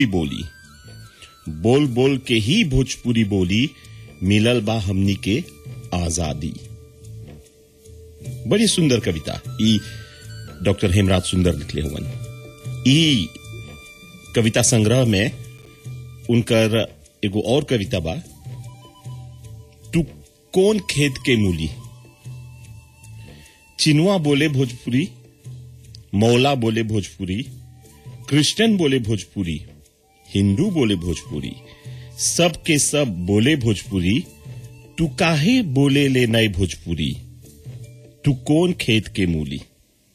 बोली बोल बोल के ही भोजपुरी बोली मिलल बा हमनी के आजादी बड़ी सुंदर कविता ई डॉक्टर हेमराज सुंदर लिखले हुवन ई कविता संग्रह में उनकर एगो और कविता बा तू कौन खेत के मूली चिनुआ बोले भोजपुरी मौला बोले भोजपुरी क्रिश्चियन बोले भोजपुरी हिंदू बोले भोजपुरी सब के सब बोले भोजपुरी तू काहे बोले ले नए भोजपुरी तू कौन खेत के मूली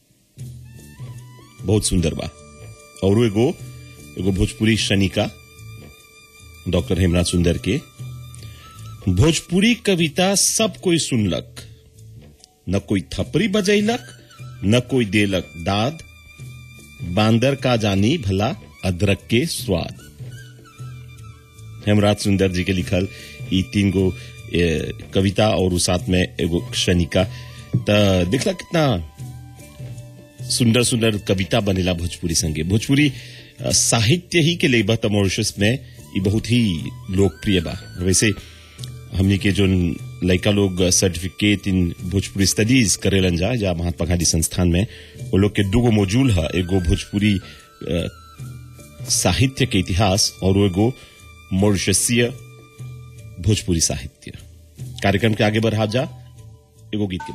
बहुत सुंदर बा और एगो एगो भोजपुरी शनिका डॉक्टर हेमराज सुंदर के भोजपुरी कविता सब कोई सुनलक न कोई थपरी बजैलक न कोई देलक दाद बांदर का जानी भला अदरक के स्वाद हेमराज सुंदर जी के लिखल ई तीन गो ए, कविता और उस साथ में एगो शनिका त देखला कितना सुंदर सुंदर कविता बनेला भोजपुरी संगे भोजपुरी अ, साहित्य ही के लेबा त मॉरिशस में ई बहुत ही लोकप्रिय बा वैसे हमनी के जो लड़का लोग सर्टिफिकेट इन भोजपुरी स्टडीज करेलन जा या महात्मा गांधी संस्थान में वो लोग के दूगो मॉड्यूल है एगो भोजपुरी अ, साहित्य के इतिहास और एगो मॉरिशसीय भोजपुरी साहित्य कार्यक्रम के आगे बढ़ा जा एगो गीत के बाद